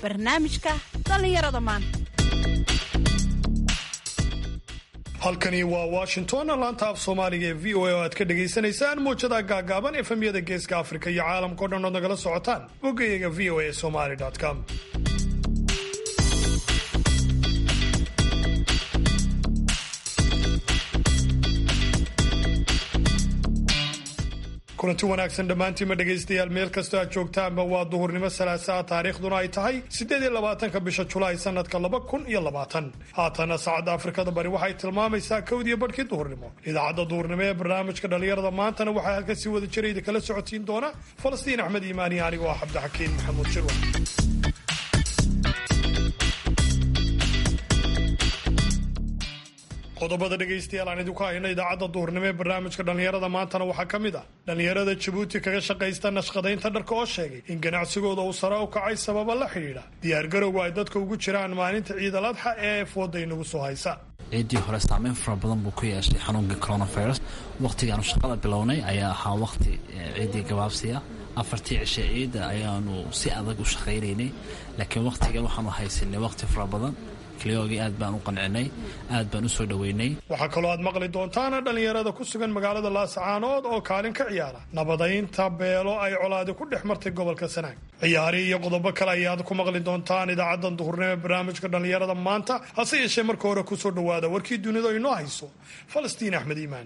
barnaamijka dhallinyarada maanta halkani waa washington laanta af soomaaliga ee v o a oo aad ka dhagaysanaysaan muwjadaha gaagaaban efemyada geeska afrika iyo caalamkao dhan ood nagala socotaan boggayaga v o a somaly com kulanti wanaagsan dhammaantiinma dhegaystayaal meel kastoo aad joogtaanba waa duhurnimo salaasaa taariikhduna ay tahay siddeed iyo labaatanka bisha julaay sanadka laba kun iyo labaatan haatana saacadda afrikada bari waxay tilmaamaysaa kowdiyo badhkii duhurnimo idaacadda duhurnimo ee barnaamijka dhallinyarada maantana waxaa halka sii wada jirayda kala socotiin doona falastiin axmed iimaani anigoo ah cabdixakiin maxamuud shirwa qodobada dhegaystayaal aan idinku hayno idaacadda duhurnimo ee barnaamijka dhallinyarada maantana waxaa ka mid ah dhallinyarada jabuuti kaga shaqaysta nashqadaynta dharka oo sheegay in ganacsigooda uu sare u kacay sababa la xidhiidha diyaargarowga ay dadka ugu jiraan maalinta ciidal adxa ee fooda inagu soo haysa ciiddii hore saameyn fara badan buu ku yeeshay xanuunkii coronavirus wakhtigaanu shaqada bilownay ayaa ahaa wakhti ciiddii gabaabsiya afartii cishe ciidda ayaanu si adag u shaqaynaynay laakiin wakhtiga waxaanu haysanay wakhti fara badan kliyoogii aad baan u qancinay aad baan u soo dhoweynay waxaa kaloo aad maqli doontaan dhallinyarada ku sugan magaalada laasacaanood oo kaalin ka ciyaara nabadaynta beelo ay colaadi ku dhex martay gobolka sanaag ciyaari iyo qodobo kale ayaad ku maqli doontaan idaacaddan duhurnimo ee barnaamijka dhallinyarada maanta hase yeeshee marka hore kusoo dhowaada warkii dunida inoo hayso falastiin axmed iimaan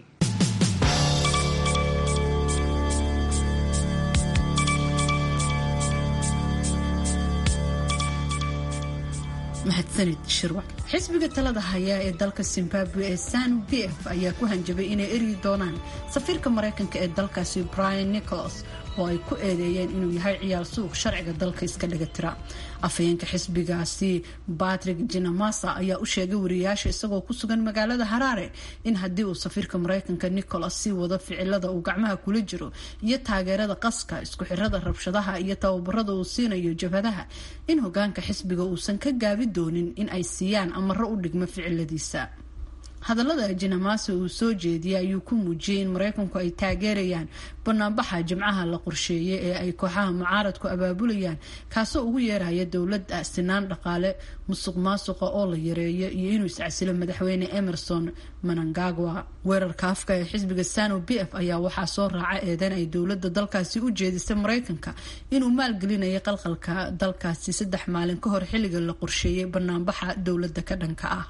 mahadsanid shirwac xisbiga talada haya ee dalka zimbabwe ee sanu b f ayaa ku hanjabay inay eryi doonaan safiirka maraykanka ee dalkaasi brian nicholas oo ay ku eedeeyeen inuu yahay ciyaal suuq sharciga dalka iska dhiga tira afhayeenka xisbigaasi batrick jinamasa ayaa u sheegay wariyaasha isagoo ku sugan magaalada haraare in haddii uu safiirka maraykanka nicholas sii wado ficilada uu gacmaha kula jiro iyo taageerada qaska isku xirada rabshadaha iyo tababarada uu siinayo jabhadaha in hogaanka xisbiga uusan ka gaabi doonin in ay siiyaan amaro u dhigmo ficiladiisa hadallada jinamase uu soo jeediyay ayuu ku muujiyey in maraykanku ay taageerayaan banaanbaxa jimcaha la qorsheeyay ee ay kooxaha mucaaradku abaabulayaan kaasoo ugu yeeraya dowladda sinaan dhaqaale musuq maasuqa oo la yareeyo iyo inuu iscasilo madaxweyne emerson manangagwa weerarka afka ee xisbiga sano b f ayaa waxaa soo raaca eedan ay dowladda dalkaasi u jeedisay maraykanka inuu maalgelinayo qalqalka dalkaasi saddex maalin ka hor xilliga la qorsheeyay banaanbaxa dowladda ka dhanka ah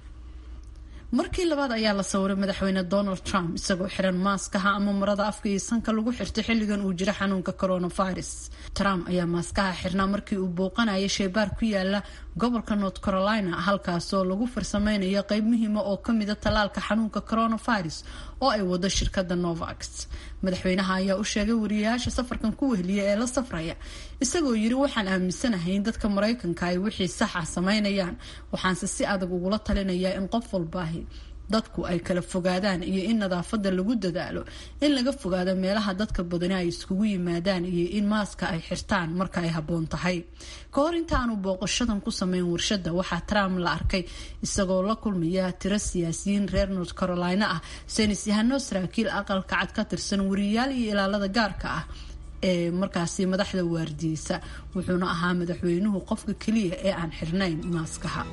markii labaad ayaa la sawiray madaxweyne donald trump isagoo xiran maaskaha ama marada afka iyo sanka lagu xirtay xilligan uu jiro xanuunka coronavirus trump ayaa maaskaha xirnaa markii uu bouqanaya sheybaar ku yaala gobolka north carolina halkaasoo lagu farsameynayo qeyb muhiima oo kamida tallaalka xanuunka coronavirus oo ay wado shirkada novax madaxweynaha ayaa u sheegay wariyayaasha safarkan ku wehliya ee la safraya isagoo yiri waxaan aaminsanahay in dadka maraykanka ay wixii saxa sameynayaan waxaanse si adag ugula talinayaa in qof walbaahi dadku ay kala fogaadaan iyo in nadaafada lagu dadaalo in laga fogaado meelaha dadka badani ay iskugu yimaadaan iyo in maaska ay xirtaan marka ay habboon tahay ka hor intaanu booqashadan ku sameyn warshada waxaa trump la arkay isagoo la kulmaya tiro siyaasiyiin reer north carolina ah saynis yahano saraakiil aqalka cad ka tirsan wariyayaal iyo ilaalada gaarka ah ee markaasi madaxda waardiyeysa wuxuuna ahaa madaxweynuhu qofka keliya ee aan xirnayn maaskaha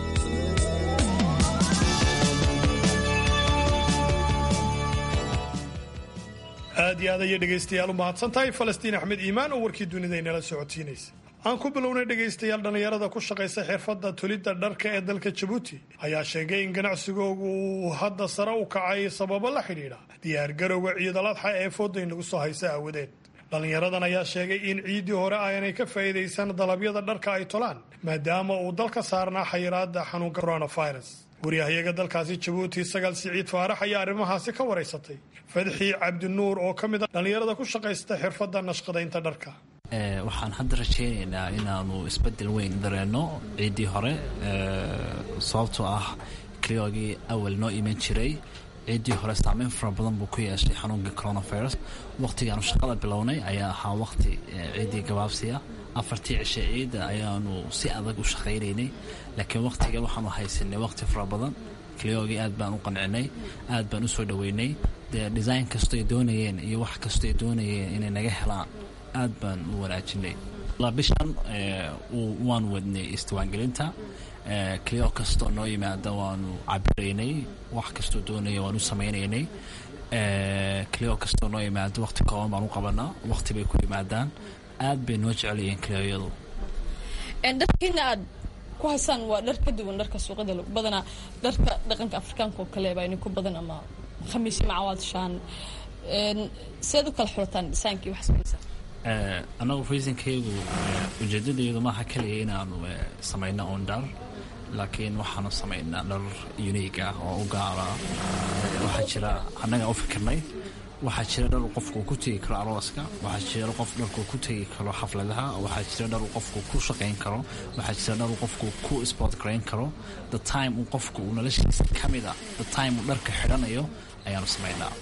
aad iyo aad ayay dhegaystayaal u mahadsan tahay falastiin axmed iimaan oo warkii dunida inala socotiinaysa aan ku bilownay dhegaystayaal dhallinyarada ku shaqaysa xirfadda tolidda dharka ee dalka jabuuti ayaa sheegay in ganacsigoogu uu hadda sare u kacay sababo la xidhiidha diyaargarowga ciidaladxa ee fooda inagu soo haysa aawadeed dhallinyaradan ayaa sheegay in ciiddii hore aanay ka faa'iidaysan dalabyada dharka ay tolaan maadaama uu dalka saarnaa xayiraada xanuunka coronavirus waryahayaga dalkaasi jabuuti sagaal siciid faarax ayaa arrimahaasi ka waraysatay fadxi cabdinuur oo ka mid a dhallinyarada ku shaqaysta xirfadda nashqadaynta dharka waxaan hadda rajaynaynaa inaanu isbedel weyn dareenno ciiddii hore sababtoo ah kliyoogii awal noo iman jiray ciiddii hore saameyn fara badan buu ku yeeshay xanuunkii coronavirus wakhtigaanu shaqada bilownay ayaa ahaa wakhti ciiddii gabaabsiya afartii cishe ciidda ayaanu si adag u shaqaynaynay laakiin wakhtiga waxaanu haysanay wakhti fara badan kliyoogii aad baan u qancinay aad baan u soo dhoweynay dee design kastoy doonayeen iyo wax kastoy doonayeen inay naga helaan aad baan u wanaajinay bishan waan wadnay isdiwaangelinta kliyo kastoo noo yimaada waanu cabiraynay wax kastoo doonaya waanu samaynaynay kliyo kastoo noo yimaado waqti kooban baan u qabanaa waqti bay ku yimaadaan aad bay noo jecelyihiin kliyoyadu dharkiina aad ku haysaan waa dhar ka duwan dharka suuqada badanaa dharka dhaqanka afrikaanka oo kale baa idinku badan ama khamiisyo macawaadashaan siaad u kala xulataan dhisaankii wax samaysaa annagu reasonkaygu ujeedadaydu maaha keliya inaanu samayno oon dhar laakiin waxaanu samaynaa dhar uniig ah oo u gaara waxaa jira annaga u fikirnay waxaa jira dhar qofku ku tegi karo arooska waxaa jira qof dharku ku tegi karo xafladaha waxaa jira dhar qofku ku shaqayn karo waxaa jira dhar qofku ku sport garayn karo the time uu qofku uu noloshiisa ka mid a the time uu dharka xidhanayo ayaanu samaynaa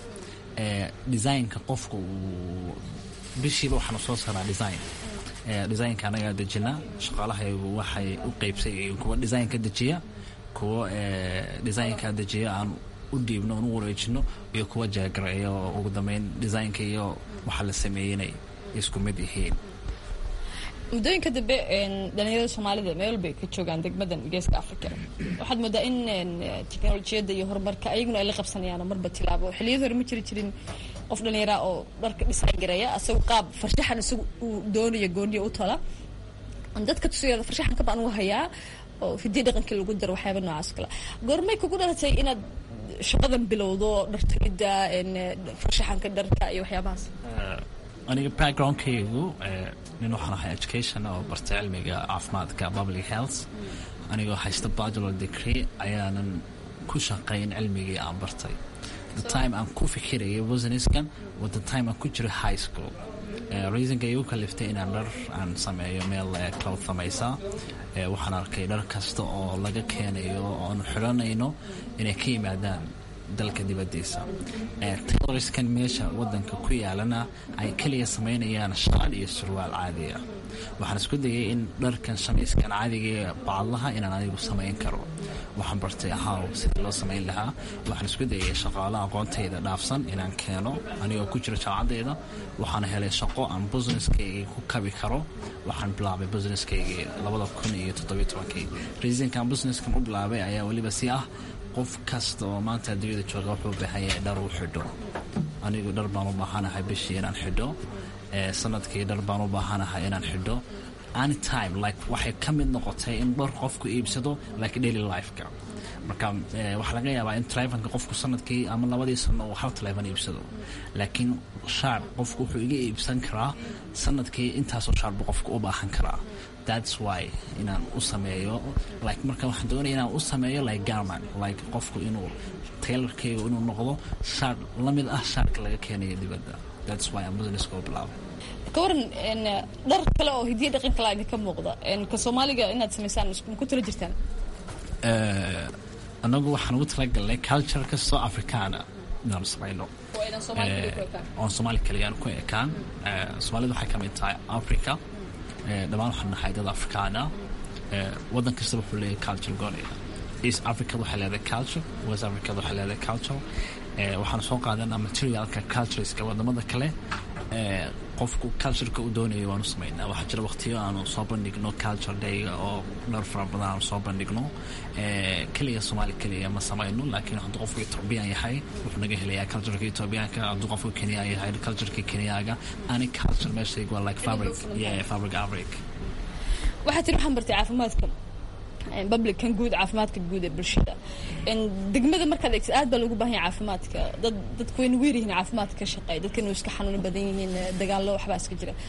designka qofku uu bishiiba waxaanu soo saaraa design designka anagaa dejina shaqaalahaygu waxay u qeybsay kuwa designka dejiya kuwa designka dejiya aan u dhiibno oon u wareejino iyo kuwa jeegareeya oo ugu dambeyn designka iyo waxa la sameeynay isku mid yihiin muddooyinka dambe dhalinyarada soomaalida meel bay ka joogaan degmadan geeska africa waxaad moodaa in teknolojiyadda iyo horumarka ayaguna ay la qabsanayaan marba tilaabo xilliyada hore ma jiri jirin qof dhallinyara oo dharka design gareeya isagu qaab farshaxan isagu uu doonayo gooniya u tola dadka tusayada farshaxanka baan u hayaa oo hidii dhaqankii lagu daro waxyaaba noocaas kale goormay kugu dhalatay inaad shaqadan bilowdo dhartolidda farshaxanka dharka iyo waxyaabahaas aniga backgroundkaygu nin waxaan ahay education oo bartay cilmiga caafimaadka public health anigoo haysta bachelor degree ayaanan ku shaqayn cilmigii aan bartay the time aan ku fikirayay businesskan wa the time aan ku jiro high school reasonka igu kaliftay inaan dhar aan sameeyo meel cloud samaysa waxaan arkay dhar kasta oo laga keenayo oonu xidhanayno inay ka yimaadaan dalka dibadiisa tayloriskan meesha wadanka ku yaalana ay keliya samaynayaan shaal iyo surwaal caadi ah waxaan isku dayay in dharkan shamiiskan caadiga bacadlaha inaan adigu samayn karo waxaan bartay ahaw sidii loo samayn lahaa waxaan isku dayay shaqaalo aqoontayda dhaafsan inaan keeno anigoo ku jira jaamacadeyda waxaan helay shaqo aan businesskaygii ku kabi karo waxaan bilaabay businesskaygii labada kun iyo toddobiyo tobankii reasonkan businesskan u bilaabay ayaa weliba si ah qof kasta oo maanta adduunyada jooga wuxuu baahan yahay dhar uu xidho anigu dhar baan u baahanahay bishii inaan xidho sanadkii dhar baan u baahanahay inaan xidho anytime like waxay ka mid noqotay in dhar qofku iibsado like daily lifeka marka waxaa laga yaabaa in taleefonka qofku sanadkii ama labadii sano uu hal taleefon iibsado laakiin shaar qofku wuxuu iga iibsan karaa sanadkii intaasoo shaar buu qofku u baahan karaa that's why inaan u sameeyo like marka waxaan doonaya inaan u sameeyo like garman like qofku inuu taylorkayga inuu noqdo shaar la mid ah shaarka laga keenayo dibadda that's why aan businesska u bilaabay ka waran dhar kale oo hidiya dhaqan kale idinka muuqda ka soomaaliga inaad samaysaan ku tala jirtaan annagu waxaan ugu talagalnay culture kastoo afrikaana inaanu samayno oon soomaali kaliyaan ku ekaan soomaalida waxay ka mid tahay africa dhammaan waxaan nahay dad afrikaana waddan kasta wuxuu leeyahay culture goonaya east africa waxay leedahay culture west africa waxay leedahay culture waxaan soo qaadanaa materialka cultureska wadamada kale qofku cultureka uu doonayo waanu samaynaa waxaa jira waqtiyo aanu soo bandhigno culture dayga oo dhar fara badan aanu soo bandhigno keliya soomaali keliya ma samayno laakiin hadduu qofku ethoobiyan yahay wuxuu naga helayaa cultureka ethoobiyaanka hadduu qofku kenyaan yahay cultureka kenyaaga ani culture meeshayga waa like fabric yeah fabric fabric waxaa tiri waxaan bartay caafimaadka publican guud caafimaadka guud ee bulshada degmada markaad eegtid aad baa loogu baahan yahay caafimaadka dad dadku wayna weer yihiin caafimaadka ka shaqeeya dadkana way iska xanuuno badan yihiin dagaallo waxbaa iska jira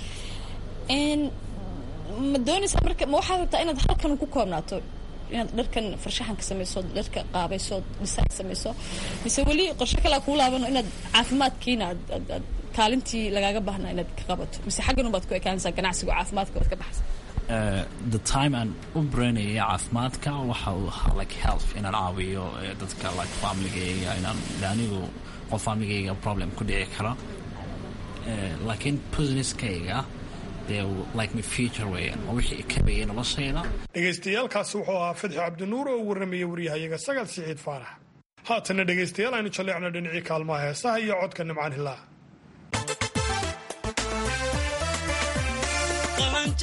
ma doonaysaa marka ma waxaad rabtaa inaad halkan ku koobnaato inaad dharkan farshaxanka samayso dharka qaabayso design samayso mise weli qorshe kalea kuu laabano inaad caafimaadkiina aad kaalintii lagaaga baahnaa inaad ka qabato mise xaggan unbaad ku ekaanaysaa ganacsiga caafimaadka waad ka baxaysa the time aan u baranayay caafimaadka waxa uu ahaa like health inaan caawiyo dadka like familygayga inaan anigu qof familygayga problem ku dhici kara laakiin businesskayga dee like my future weeyaan oo wixii kabayay noloshayda dhegaystayaaalkaasi wuxuu ahaa fadxi cabdinuur oo warramaya waryahayaga sagal siciid faarax haatana dhegaystayaal aynu jalleecno dhinacii kaalmaha heesaha iyo codka nimcaan hilaa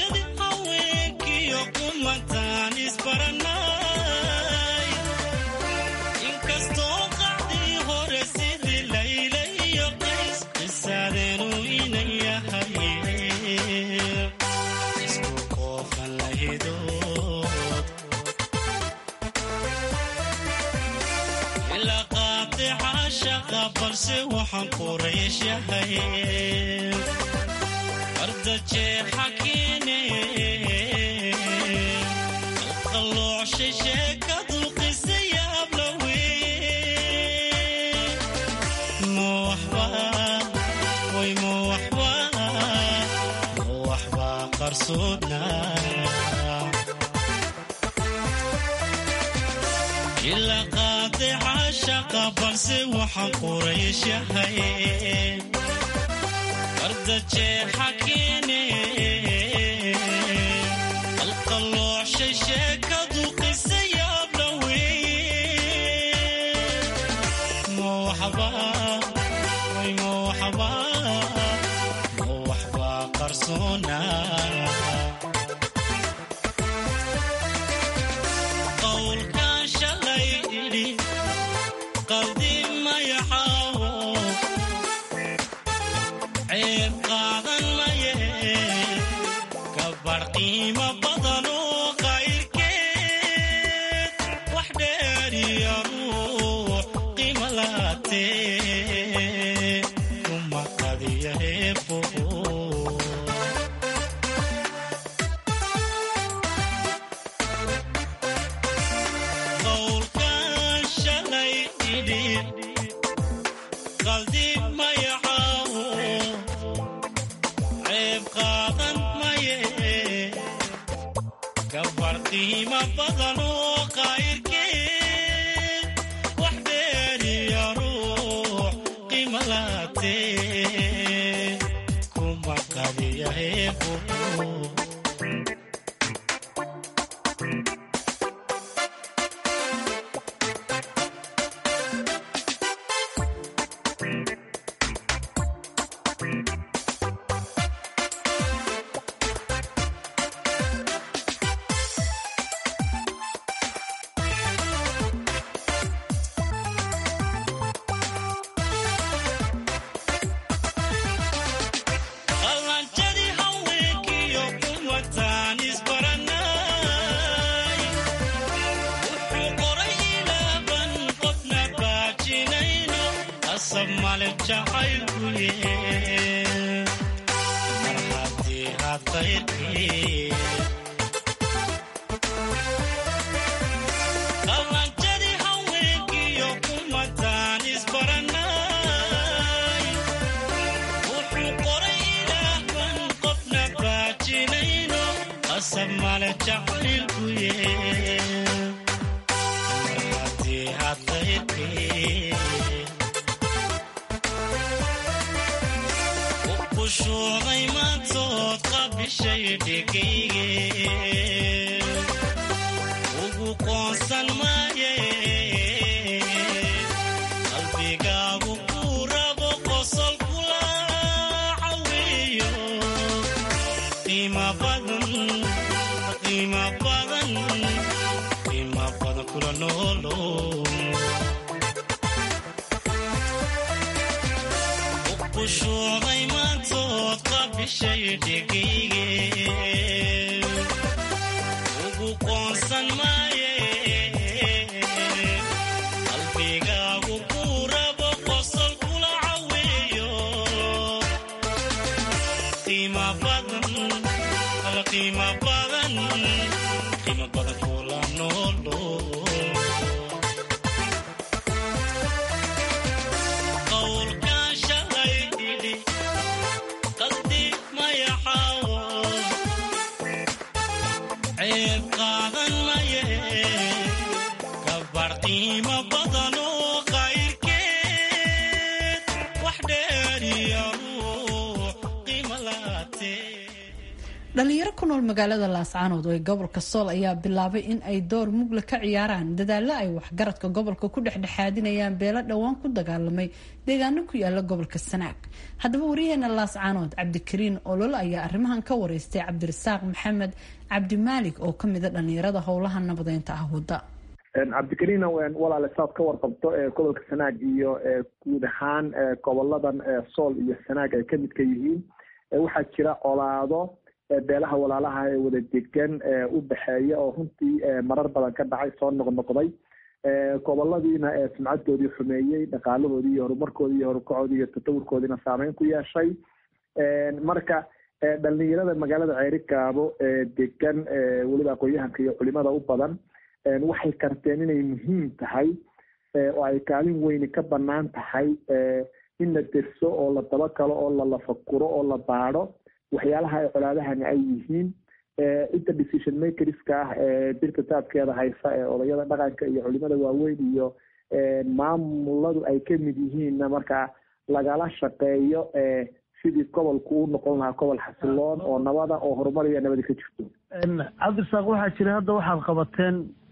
dhalinyaro ku nool magaalada laascaanood ee gobolka sool ayaa bilaabay in ay door mugla ka ciyaaraan dadaalo ay waxgaradka gobolka ku dhexdhexaadinayaan beelo dhowaan ku dagaalamay deegaano ku yaala gobolka sanaag haddaba wariyaheena laascaanood cabdikariin olol ayaa arrimahan ka wareystay cabdirasaaq maxamed cabdimaalig oo kamida dhalinyarada howlaha nabadeynta ah wadda cabdikariina walaale saad ka warqabto gobolka sanaag iyo guud ahaan goboladan sool iyo sanaag ay kamid ka yihiin waxaa jira colaado beelaha walaalaha ee wada degan u dhexeeya oo runtii marar badan ka dhacay soo noqnoqday goboladiina sumcadoodii xumeeyey dhaqaalahoodii iyo horumarkoodii iyo horukacoodii iyo tatawurkoodiina saameyn ku yeeshay marka dhalinyarada magaalada ceeri gaabo degan weliba aqoon-yahanka iyo culimada u badan waxay karteen inay muhiim tahay oo ay kaalin weyni ka banaan tahay in la derso oo la dabagalo oo la lafakuro oo la baadho waxyaalaha ay colaadahani ay yihiin cidda decision makerska ah ee dirka taabkeeda haysa ee odayada dhaqanka iyo culimada waaweyn iyo maamuladu ay kamid yihiinna markaa lagala shaqeeyo sidii gobolku u noqon lahaa gobol xasiloon oo nabada oo horumar iyo nabadi ka jirto cabdirasaaq waxaa jira hadda waxaad qabateen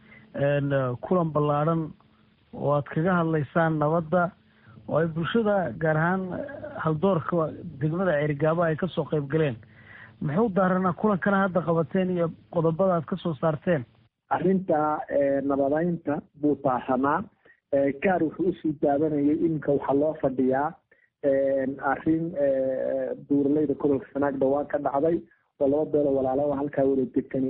kulan ballaadhan oo aad kaga hadlaysaan nabadda oo ay bulshada gaar ahaan haldoorka degmada ceerigaabo ay kasoo qayb galeen muxuu daaranaa kulankana hadda qabateen iyo qodobada aad kasoo saarteen arrinta nabadeynta buu taasanaa gaar wuxuu usii daabanayay iminka waxaa loo fadhiyaa arrin buuraleyda gobolka sanaag dhawaan ka dhacday oo laba beelo walaalaha halkaa wada degan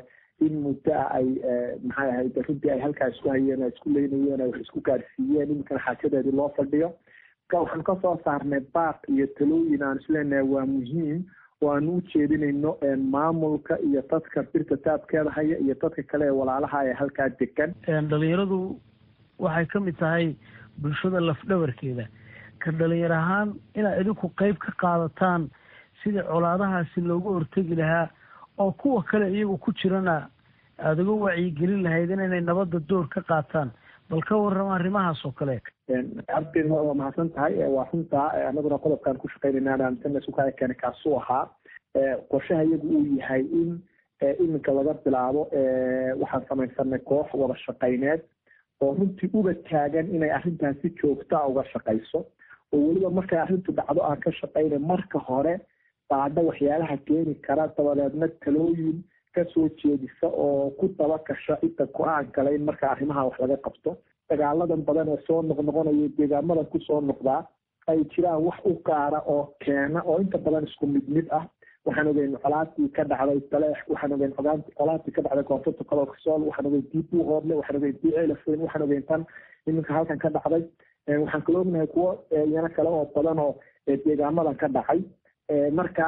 in muddo ah ay maxay ahayd runtii ay halkaa isku hayeen ay isku leynayeen ay wax isku gaarsiiyeen iminkana xaajadeedii loo fadhiyo marka waxaan kasoo saarnay baaq iyo talooyin aan isleenahay waa muhiim oo aanu u jeedinayno maamulka iyo dadka birta taabkeeda haya iyo dadka kale ee walaalaha ee halkaa degan dhalinyaradu waxay ka mid tahay bulshada lafdhabarkeeda ka dhalinyar ahaan inaad idinku qeyb ka qaadataan sidii colaadahaasi loogu hortegi lahaa oo kuwa kale iyagu ku jirana aada uga wacyigelin lahayd inay nabadda door ka qaataan bal ka warrama arrimahaas oo kale cabdi waa mahadsan tahay waa runtaa anaguna qodobkaan ku shaqeynayna aaminsanna sukaya keene kaasuu ahaa qorshaha iyagu uu yahay in iminka laga bilaabo waxaan samaysanay koox wada shaqayneed oo runtii uga taagan inay arrintaas si joogtaa uga shaqayso oo weliba markay arrintu dhacdo aan ka shaqaynay marka hore baadha waxyaalaha keeni kara dabadeedna talooyin kasoo jeedisa oo ku daba gasha cidda go-aan kale in marka arrimaha wax laga qabto dagaaladan badan ee soo noqnoqonaya deegaamadan kusoo noqdaa ay jiraan wax u gaara oo keena oo inta badan isku mid mid ah waxaan ogeyn colaatii ka dhacday taleex waxaan ogeyn colaatii ka dhacday koonfurta gobolka sool waxaan ogeyn dii buuhoodle waxaan ogeyn dii ceelafoyn waxaan ogeyn tan iminka halkan ka dhacday waxaan kala ognahay kuwo iyana kale oo badan oo deegaamadan ka dhacay marka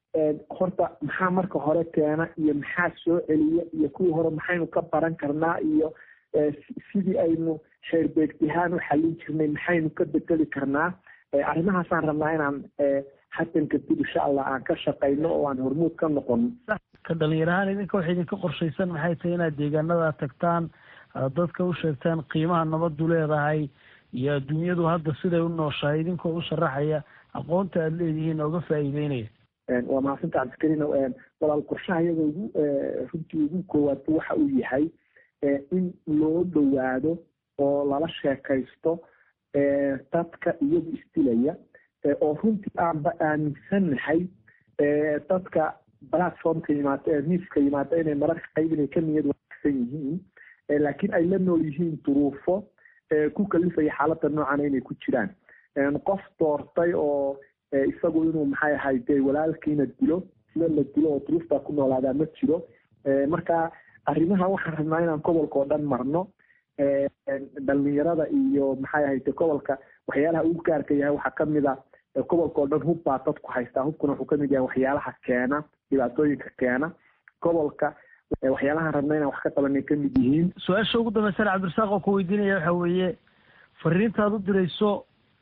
horta maxaa marka hore keena iyo maxaa soo celiya iyo kuwii hore maxaynu ka baran karnaa iyo sidii aynu xeerbeegtihaan u xallin jirnay maxaynu ka bedeli karnaa arrimahaasaan rabnaa inaan hadan kadib insha allah aan ka shaqayno oo aan hormuud ka noqono ka dhalinyarahaan idinka waxa idinka qorshaysan maxay tahay inaad deegaanada tagtaan aad dadka u sheegtaan qiimaha nabadu leedahay iyo adduunyadu hadda siday u nooshahay idinkoo u sharaxaya aqoonta aada leedihiin ooga faa'iideynaya waa mahadsantaa cabdikariin walaal qorshaha iyada ugu runtii ugu koowaad waxa uu yahay in loo dhowaado oo lala sheekaysto dadka iyagu isdilaya oo runtii aanba aaminsannahay dadka platformka yimaada ee miiska yimaada inay mararka qayb inay ka niyad wanaagsan yihiin laakiin ay la nool yihiin duruufo ku kalifaya xaaladda noocan inay ku jiraan qof doortay oo isagu inuu maxay ahay dee walaalkiina dilo sida la dilo oo duruuftaa ku noolaadaa ma jiro marka arrimaha waxaan rabnaa inaan gobolka oo dhan marno dhalinyarada iyo maxay ahayde gobolka waxyaalaha ugu gaarka yahay waxaa kamid a gobolka oo dhan hub baa dadku haystaa hubkuna wuxuu kamid yahay waxyaalaha keena dhibaatooyinka keena gobolka waxyaalahaan rabna inaan wax ka qabanay kamid yihiin su-aasha ugu dambeysana cabdirasaaq oo ku weydiinaya waxa weeye fariintaad u dirayso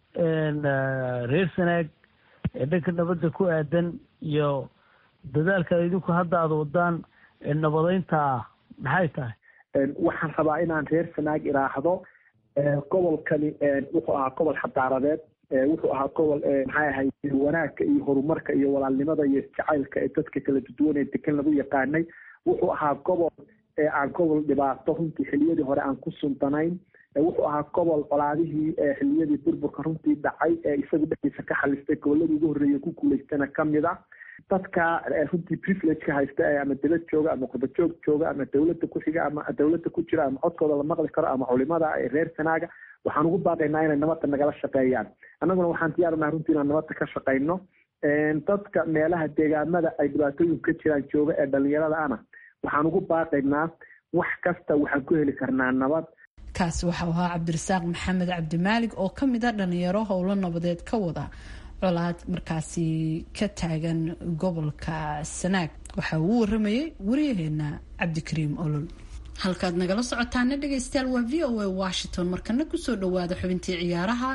reer sanaag ee dhanka nabadda ku aadan iyo dadaalka idinku hadda aada wadaan ee nabadeynta ah maxay tahay waxaan rabaa inaan reer sanaag iraahdo gobolkani wuxuu ahaa gobol xadaaradeed wuxuu ahaa gobol maxay ahayd wanaagka iyo horumarka iyo walaalnimada iyo jacaylka ee dadka kala duwan ee degan lagu yaqaanay wuxuu ahaa gobol aan gobol dhibaato runtii xiliyadii hore aan ku suntanayn wuxuu ahaa gobol colaadihii xiliyadii burburka runtii dhacay ee isagu dhexdiisa ka xalistay goboladii ugu horreeyay ku guulaystana kamid a dadka runtii privilegeka haysta ama dawlad jooga ama qurbajoog jooga ama dawladda ku xiga ama dawladda ku jira ama codkooda la maqli karo ama culimada ee reer sanaaga waxaan ugu baaqaynaa inay nabadda nagala shaqeeyaan annaguna waxaan diyaarunaha runtii inaan nabadda ka shaqayno dadka meelaha deegaamada ay dhibaatooyinku ka jiraan jooga ee dhalinyarada ana waxaan ugu baaqaynaa wax kasta waxaan ku heli karnaa nabad kaasi waxau ahaa cabdirasaaq maxamed cabdimaalig oo ka mid a dhalinyaro howlo nabadeed ka wada colaad markaasi ka taagan gobolka sanaag waxa uu waramayay wariyaheena cabdikariim olol halkaad nagala socotaana dhegaystayaal waa v o a washington markana kusoo dhawaada xubintii ciyaaraha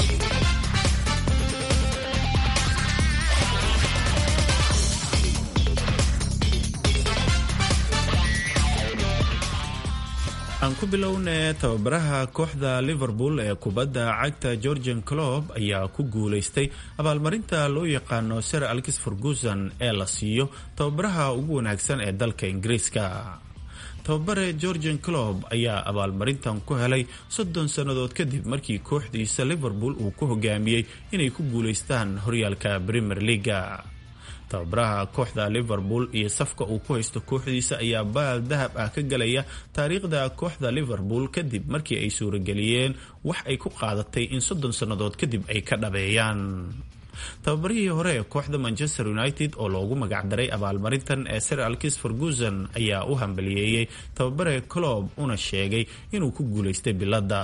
aan ku bilowne tababaraha kooxda liverpool ee kubadda cagta georgian clob ayaa ku guulaystay abaalmarinta loo yaqaano sir alkis ferguson ee la siiyo tababaraha ugu wanaagsan ee dalka ingiriiska tababare georgian clob ayaa abaalmarintan ku helay soddon sannadood kadib markii kooxdiisa liverpool uu ku hogaamiyey inay ku guulaystaan horyaalka premier leaga tababaraha kooxda liverpool iyo safka uu ku haysto kooxdiisa ayaa baal dahab ah ka galaya taariikhda kooxda liverpool kadib markii ay suurageliyeen wax ay ku qaadatay in soddon sannadood kadib ay ka dhabeeyaan tababarihii hore ee kooxda manchester united oo loogu magacdaray abaalmarintan ee sir alkis ferguson ayaa u hambaliyeeyey tababare clob una sheegay inuu ku guulaystay biladda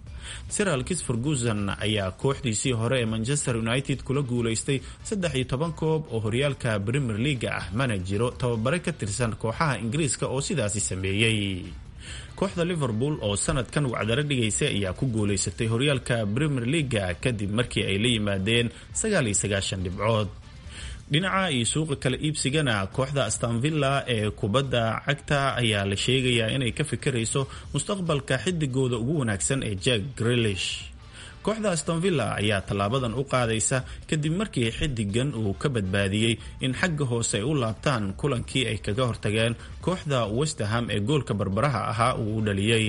sir alkis ferguson ayaa kooxdiisii hore ee manchester united kula guulaystay saddex iyo toban koob oo horyaalka premier leaga ah mana jiro tababare ka tirsan kooxaha ingiriiska oo sidaasi sameeyey kooxda liverpool oo sanadkan wacdaro dhigaysay ayaa ku guulaysatay horyaalka premier leaga kadib markii ay la yimaadeen sagaal iyo sagaashan dhibcood dhinaca iyo suuqa kala iibsigana kooxda astanvilla ee kubadda cagta ayaa la sheegayaa inay ka fikirayso mustaqbalka xidigooda ugu wanaagsan ee jack grilish kooxda astonvilla ayaa tallaabadan u qaadaysa kadib markii xidigan uu ka badbaadiyey in xagga hoose ay u laabtaan kulankii ay kaga hortageen kooxda westerham ee goolka barbaraha ahaa uu u dhaliyey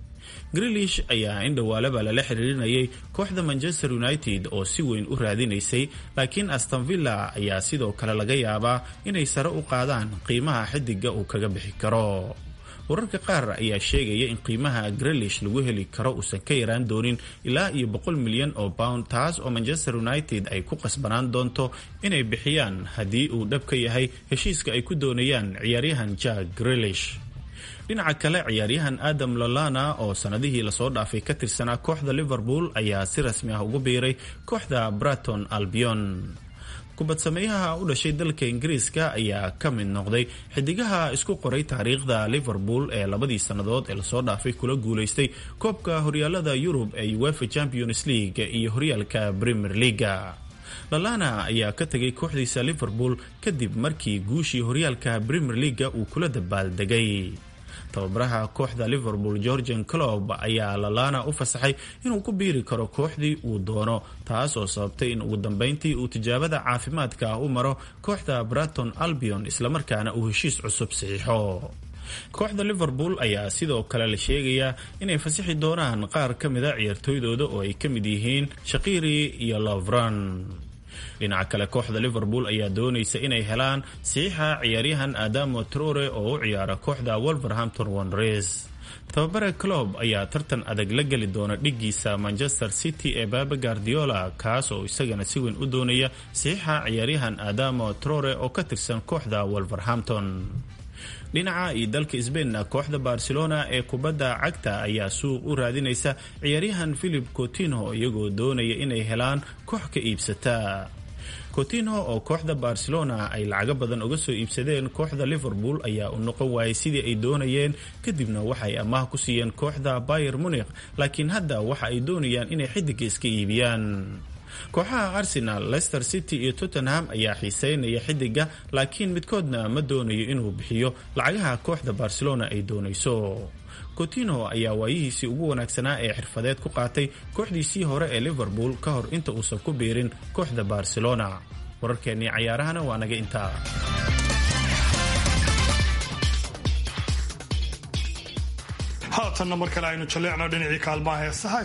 grilish ayaa in dhowaalaba lala xiriirinayay kooxda manchester united oo si weyn u raadinaysay laakiin astonvilla ayaa sidoo kale laga yaabaa inay sare u qaadaan qiimaha xidiga uu kaga bixi karo wararka qaar ayaa sheegaya in qiimaha grelish lagu heli karo uusan ka yaraan doonin ilaa iyo boqol milyan oo pound taas oo manchester united ay ku qasbanaan doonto inay bixiyaan haddii uu dhab ka yahay heshiiska ay ku doonayaan ciyaaryahan jack grelish dhinaca kale ciyaaryahan adam lolana oo sanadihii lasoo dhaafay ka tirsanaa kooxda liverpool ayaa si rasmi ah ugu biiray kooxda braton albion kubad sameeyaha u dhashay dalka ingiriiska ayaa ka mid noqday xidigaha isku qoray taariikhda liverpool ee labadii sannadood ee lasoo dhaafay kula guulaystay koobka horyaalada yurub ee uefa champions league iyo horyaalka premier leaga lalana ayaa ka tegay kooxdiisa liverpool kadib markii guushii horyaalka premier leaga uu kula dabaaldegay tababaraha kooxda liverpool georgian clob ayaa lalana u fasaxay inuu ku biiri karo kooxdii uu doono taas oo sababtay in ugu dambeyntii uu tijaabada caafimaadka u maro kooxda braton albion islamarkaana uu heshiis cusub saxiixo kooxda liverpool ayaa sidoo kale la sheegayaa inay fasixi doonaan qaar ka mida ciyaartooydooda oo ay ka mid yihiin shaqiri iyo lovran dhinaca kale kooxda liverpool ayaa doonaysa inay helaan saxiixa ciyaaryahan adamo trore oo u ciyaara kooxda wolverhampton wanderers tababare clob ayaa tartan adag la geli doona dhigiisa manchester city ee baba guardiola kaas oo isagana si weyn u doonaya saxiixa ciyaaryahan adamo trore oo ka tirsan kooxda wolverhampton dhinaca iyo dalka sbainna kooxda barcelona ee kubadda cagta ayaa suuq u raadinaysa ciyaaryahan philip cotinho iyagoo doonaya inay helaan koox ka iibsata cotinho oo kooxda barcelona ay lacago badan uga soo iibsadeen kooxda liverpool ayaa u noqon waayay sidii ay doonayeen kadibna waxay amaah ku siiyeen kooxda bayer munikh laakiin hadda waxa ay doonayaan inay xidiga iska iibiyaan kooxaha arsenal leicester city iyo tottenham ayaa xiiseynaya xidiga laakiin midkoodna ma doonayo inuu bixiyo lacagaha kooxda barcelona ay doonayso cotino ayaa waayihiisii ugu wanaagsanaa ee xirfadeed ku qaatay kooxdiisii hore ee liverpool ka hor inta uusan ku biirin kooxda barcelona wararkeennii cayaarahana waa naga intaa haatanna mar kale aynu jalleecno dhinacii kaalmaha heesaha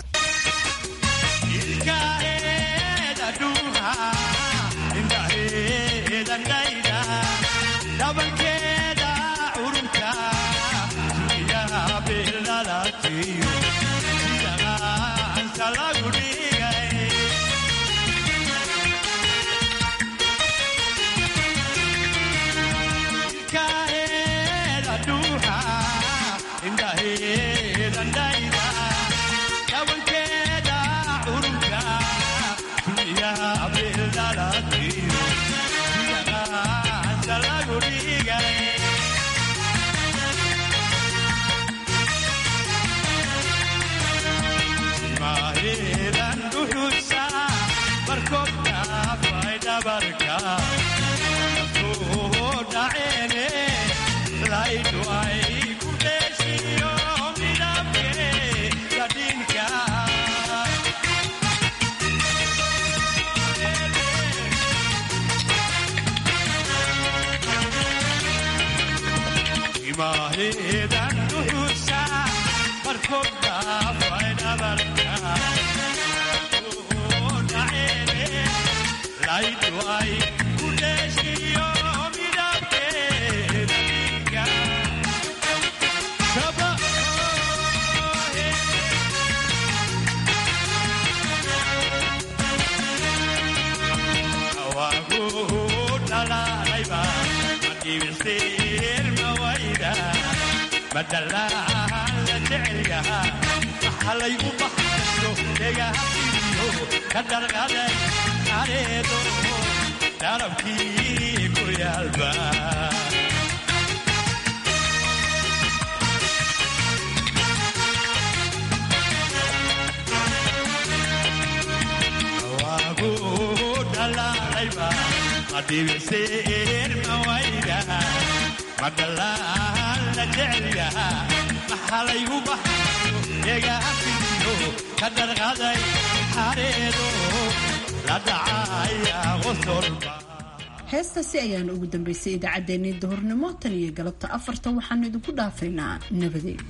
heestaasi ayaana ugu dambeysay idaacaddeenii duhurnimo tan iyo galabta afarta waxaanu idinku dhaafaynaa nabadeed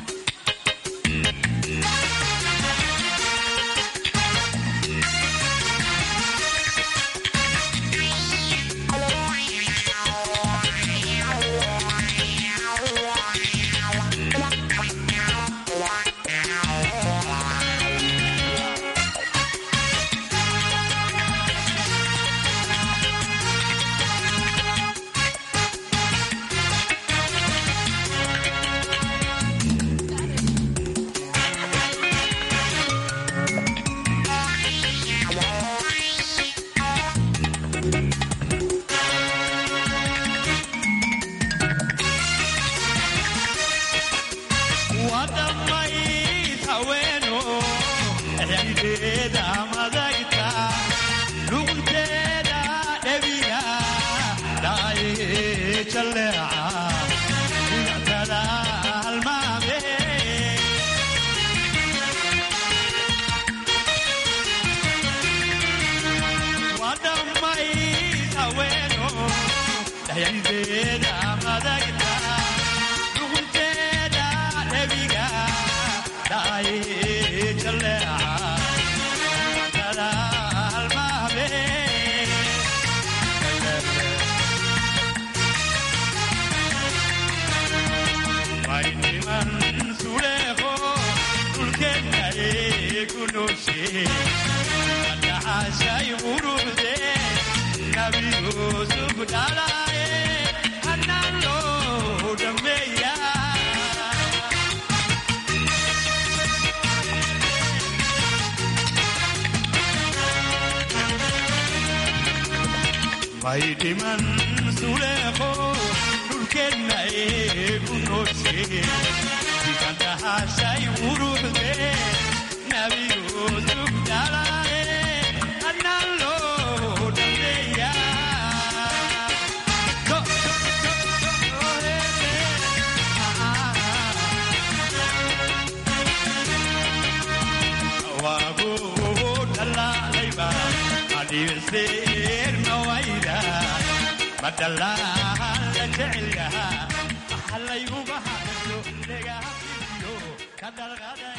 Maidhiman suleeqo dhulkeenna eegu nooshe sikantahashay uruxde nabi yuusuf dhalaaye annaan loo dhameeya dhibiseerna wayda badalaha la jecelyaha halayguba haqso dhegahasiyo ka dalqaday